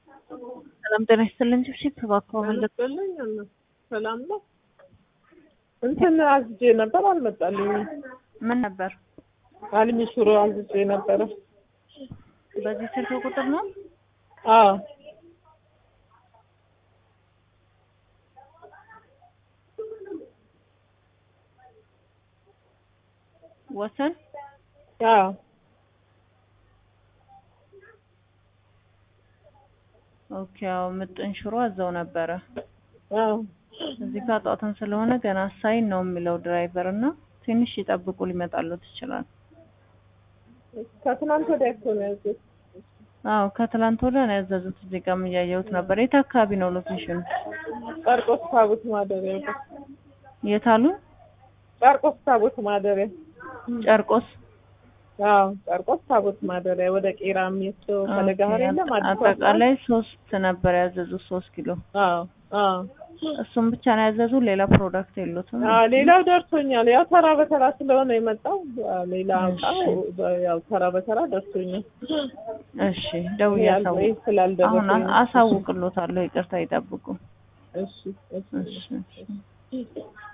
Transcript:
ሰላም ጤና ይስጥልን። ቺፕ እባክዎ መለስ መለስልኝ ሰላም ነው። እንትን አዝጄ ነበር አልመጣልኝም። ምን ነበር? አልሚ ሽሮ አዝጄ ነበረ። በዚህ ስልክ ቁጥር ነው? አዎ ወሰን አዎ ኦኬ። አዎ ምጥን ሽሮ አዘው ነበረ። አዎ እዚህ ጋር ጧትን ስለሆነ ገና ሳይን ነው የሚለው ድራይቨር እና ትንሽ ይጠብቁ ሊመጣሉት ይችላል። ከትናንት ወዲያ እኮ ነው ያዘዝኩት። አዎ ከትላንት ወዲያ ነው ያዘዙት። እዚህ ጋርም እያየሁት ነበር። የት አካባቢ ነው ሎኬሽኑ? ጨርቆስ ታቦት ማደሪያ ወደ የት አሉ? ጨርቆስ ታቦት ማደሪያ ጨርቆስ አዎ ጨርቆስ ታቦት ማደሪያ ወደ ቄራ የሚወስደው ፈለጋህር የለም አዲስ አበባ አጠቃላይ ሶስት ነበር ያዘዙት፣ ሶስት ኪሎ አዎ አዎ እሱም ብቻ ነው ያዘዙት። ሌላ ፕሮዳክት የሉትም። አዎ ሌላው ደርሶኛል። ያው ተራ በተራ ስለሆነ የመጣው ሌላ እቃው ያው ተራ በተራ ደርሶኛል። እሺ ደውዬ አሳውቅ ያልበይ አሁን ስላልደረሰኝ አሳውቅሎታለሁ። ይቅርታ ይጠብቁ። እሺ እሺ እሺ እሺ